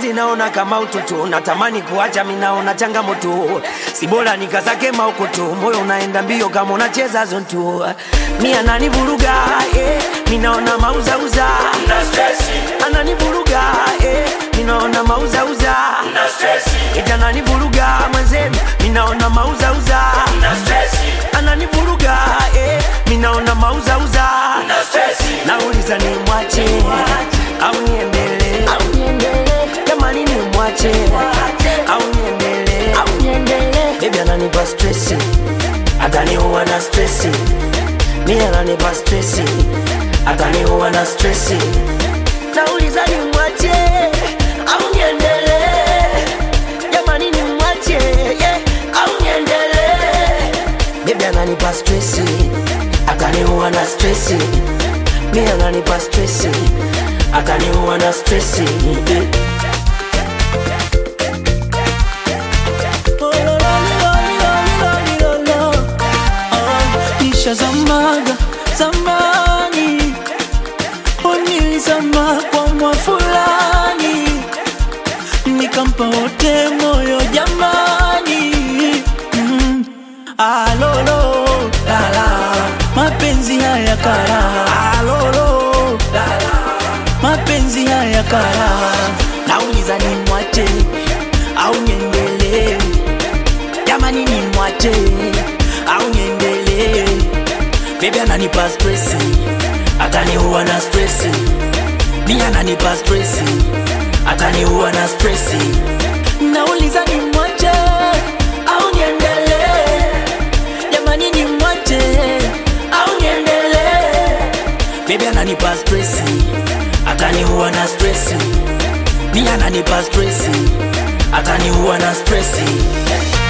mapenzi naona kama utoto, natamani kuacha, minaona changamoto, si bora nikazake maukoto, moyo unaenda mbio kama unacheza zonto, mi ananivuruga eh, minaona mauzauza, ananivuruga eh, minaona mauzauza, ita ananivuruga mwenzenu, minaona mauzauza, ananivuruga eh, minaona mauzauza, nauliza ni mwache au niendelee jamani ni mwache au niendelee bebi ananipa stresi ataniua na stresi mi ananipa stresi ataniua na stresi nauliza ni mwache au niendelee jamani ni mwache yeah, au niendelee bebi ananipa stresi ataniua na stresi mi ananipa stresi ataniua na stresi nishazamaga zamani, unilizama kwa mwa fulani, nikampa wote moyo jamani. Mm. Alolo lala, mapenzi haya kara. Alolo lala, mapenzi haya kara. Nauliza ni mwache au niendelee? Jamani ni mwache au niendelee? Baby ananipa stresi, ataniua na stresi. Mi ananipa stresi, ataniua na stresi. Nauliza ni mwache au niendelee? Jamani ni mwache au niendelee? Baby ananipa stresi, ataniua na stresi. Mi ananipa stresi, ataniua na stresi.